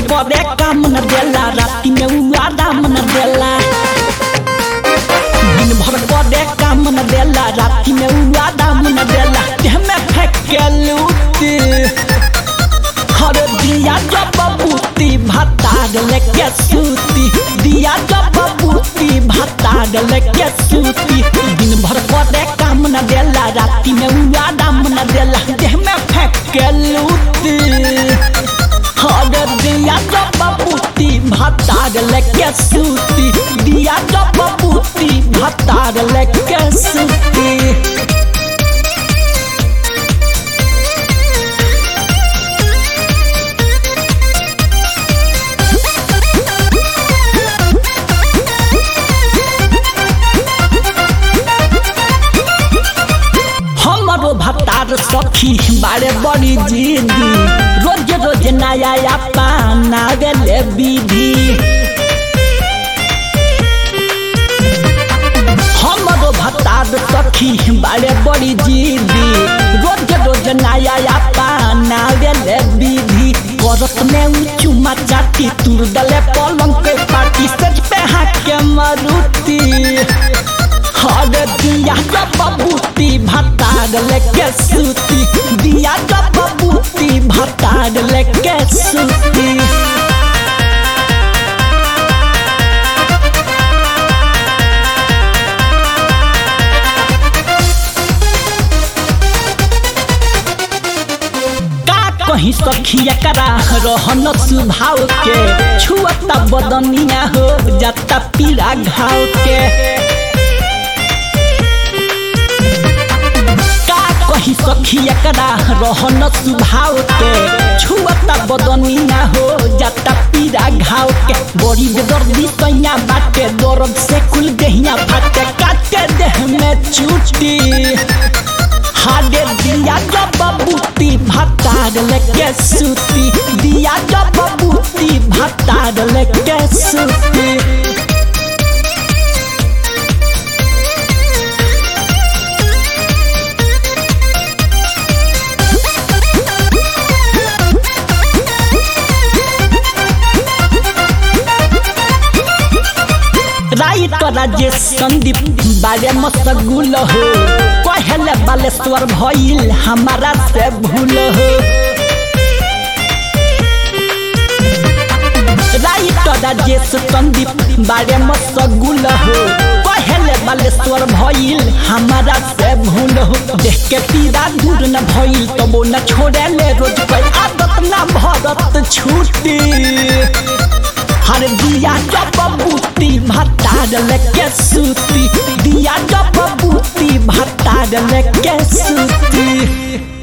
करे काम न देला राति में उ आराम न देला दिन भर करे काम न देला राति में उ आराम न देला देह में फेंक के लूटी हर दिया जब बबूती भतार लेके सूती दिया जब बबूती भतार लेके सूती दिन भर करे काम न देला राति में उ आराम न देला देह में फेंक के लूटी हर दिया जब बबूती भतार लेके सूती दिया जब बबूती भतार लेके सूती हमारो भतार सखी बारे बड़ी जिदी रोज रोज नया पाना गेले विधि हमारो भतार सखी बारे बड़ी जिदी रोज रोज नया पाना गेले विधि करत में उ चुमा चाटी तुर दले पलंग के पाटी सज पे हाथ के मरुती हर दिया जब बबूती भतार लेके सूती दिया जब बबूती भतार लेके सूती का कहीं सखिया करा रहन सुभाव के छुअता बदनिया हो जाता पीड़ा घाव के का कहीं सखिया करा रहन सुभाव के छुअता बदनिया हो जाता पीड़ा घाव के बड़ी बेदर्दी सैया बाटे दर्द से कुल देहिया फाटे काटे देह में चूटी हाडे दिया जब बबूती भतार लेके सूती दिया जब बबूती भतार लेके सूती राइट राजेश संदीप बारे मसगुल हो कहले बालेश्वर भइल हमारा से भूल हो राइट राजेश संदीप बारे मसगुल हो कहले बालेश्वर भइल हमारा से भूल हो देख के पीड़ा दूर न भइल तबो न छोड़े ले रोज पे आदत न भरत छूटी हर दिया जब बबूती भतार लेके सूती दिया जब बबूती भतार लेके सूती